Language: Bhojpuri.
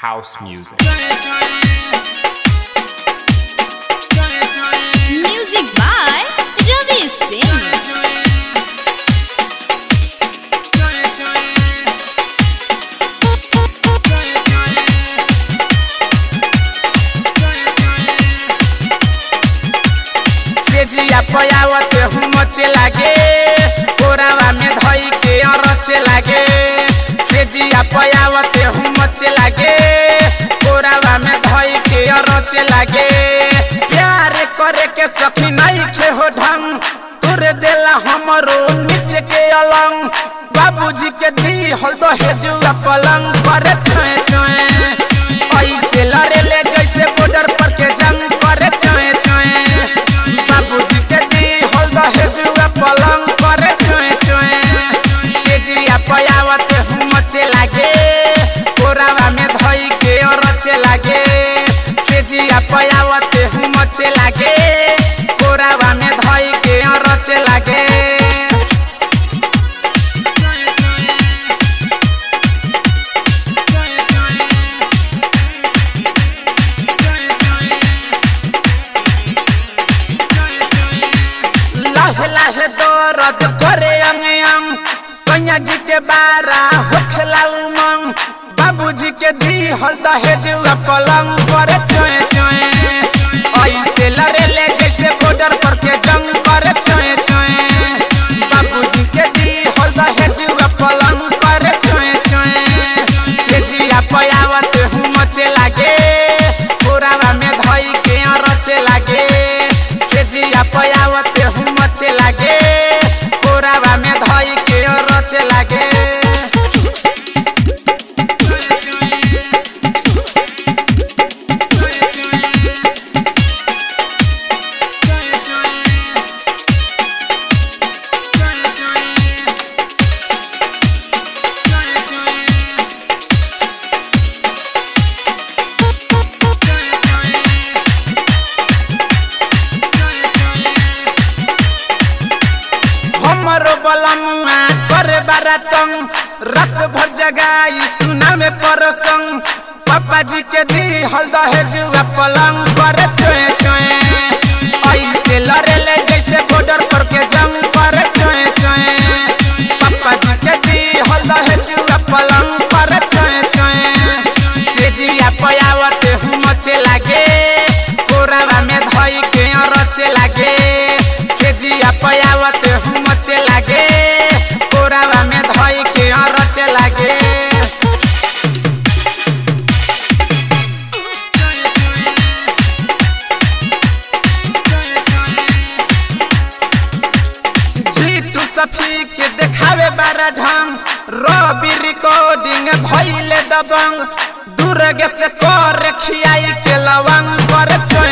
house music. Music by Ravi Singh. तेजिया पयावत हूँ मचे लागे कोरावा में धई के अरचे लागे तेजिया पयावत हूँ मचे लागे कोरावा में धई के अरचे लागे प्यार करे के सखी नहीं खे हो ढंग तुर देला हमरो नीचे के अलंग बाबूजी के दी हल दो हेजुआ पलंग करे छोए छोए ऐसे लड़े ले जैसे बॉर्डर पर के जंग करे छोए छोए बाबूजी के दी हल दो हेजुआ पलंग करे छोए छोए तेजिया पयावत हूँ मचे लागे कोरावा में धई के रचे लागे तेजिया पयावत हूँ मचे लागे कोरावा में धई के रचे लागे लाहे लाहे दर्द करे अंग अंग सैया जी के बारा होखला उमंग बाबूजी के दी हल दहेजुआ पलंग करे चोए चोए ऐसे लड़े ले जैसे बॉर्डर पर के जंग करे चोए चोए बाबूजी के दी हल दहेजुआ पलंग करे चोए चोए तेजिया पयावत हूँ मचे लागे कोरावा में धई के रचे लागे तेजिया पयावत हूँ मचे लागे कोरावा में धई के रचे लागे हमरो बलमुआ करे बारातंग रात भर जगाई सुना में परसंग पापा जी के दी हल दहेजुआ पलंग करे चोए चोए ऐसे लड़े ले जैसे बॉर्डर पर के जंग करे चोए चोए पापा जी के दी हल दहेजुआ पलंग करे चोए चोए तेजिया पयावत हूँ मचे लागे कोरावा में धई के रचे लागे तेजिया पयावत हूँ मचे लागे कोरावा में धई के रचे लागे जीतू सफी के देखावे बारा ढंग रवि रिकॉर्डिंग भइले दबंग दूरगे से कर खियाई के लवंग पर चोए